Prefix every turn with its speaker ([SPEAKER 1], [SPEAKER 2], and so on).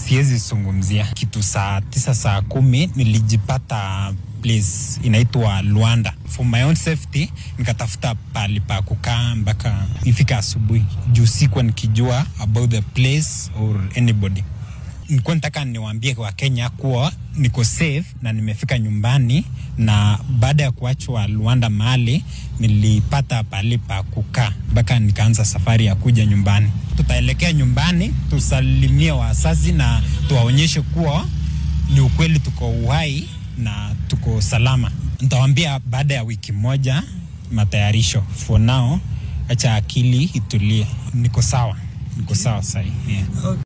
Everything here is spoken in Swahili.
[SPEAKER 1] siwezi zungumzia. Kitu saa tisa saa kumi nilijipata place inaitwa Luanda. For my own safety nikatafuta pahali pa kukaa mpaka ifika asubuhi, juu sikuwa nikijua about the place or anybody. Nilikuwa nataka niwaambie Wakenya kuwa niko safe na nimefika nyumbani, na baada ya kuachwa Luanda mahali nilipata pahali pa kukaa mpaka nikaanza safari ya kuja nyumbani. Tutaelekea nyumbani tusalimie wazazi na tuwaonyeshe kuwa ni ukweli tuko uhai na tuko salama. Nitawambia baada ya wiki moja matayarisho. For now, acha akili itulie. Niko sawa, niko sawa sahii yeah.